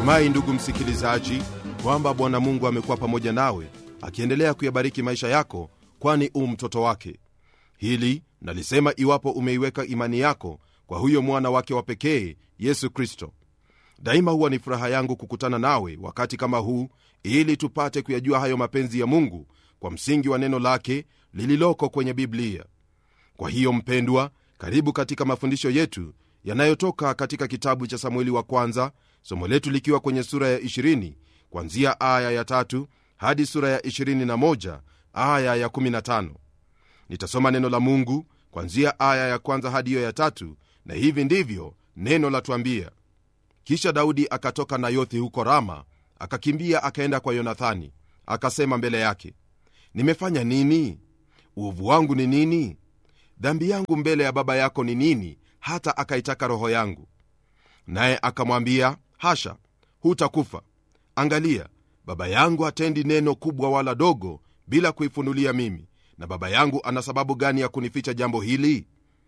natumai ndugu msikilizaji kwamba bwana mungu amekuwa pamoja nawe akiendelea kuyabariki maisha yako kwani u mtoto wake hili nalisema iwapo umeiweka imani yako kwa huyo mwana wake wa pekee yesu kristo daima huwa ni furaha yangu kukutana nawe wakati kama huu ili tupate kuyajua hayo mapenzi ya mungu kwa msingi wa neno lake lililoko kwenye biblia kwa hiyo mpendwa karibu katika mafundisho yetu yanayotoka katika kitabu cha samueli wa kwanza somo letu likiwa kwenye sura ya 20 kwanzia aya ya tatu hadi sura ya 21 aya ya 15 nitasoma neno la mungu kwanzia aya ya kwanza hadi hiyo ya tatu na hivi ndivyo neno latwambia kisha daudi akatoka nayothi huko rama akakimbia akaenda kwa yonathani akasema mbele yake nimefanya nini uovu wangu ni nini dhambi yangu mbele ya baba yako ni nini hata akaitaka roho yangu naye akamwambia hasha hutakufa angalia baba yangu hatendi neno kubwa wala dogo bila kuifunulia mimi na baba yangu ana sababu gani ya kunificha jambo hili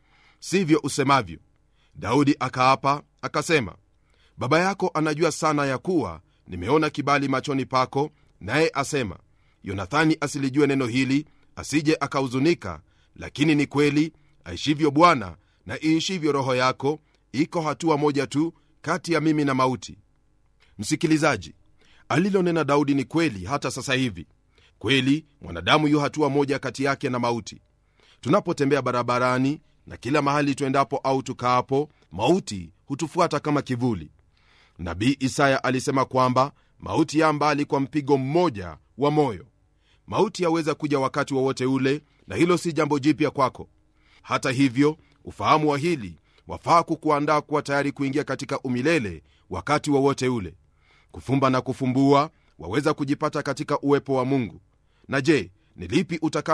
sivyo usemavyo daudi akaapa akasema baba yako anajua sana ya kuwa nimeona kibali machoni pako naye asema yonathani asilijue neno hili asije akahuzunika lakini ni kweli aishivyo bwana na iishivyo roho yako iko hatua moja tu kati ya mimi na mauti msikilizaji alilonena daudi ni kweli hata sasa hivi kweli mwanadamu yu hatua moja kati yake na mauti tunapotembea barabarani na kila mahali tuendapo au tukaapo mauti hutufuata kama kivuli nabii isaya alisema kwamba mauti ya mbali kwa mpigo mmoja wa moyo mauti yaweza kuja wakati wowote wa ule na hilo si jambo jipya kwako hata hivyo ufahamu wa hili wafaa kukuandaa kuwa tayari kuingia katika umilele wakati wowote wa ule kufumba na kufumbua waweza kujipata katika uwepo wa mungu na je ni lipi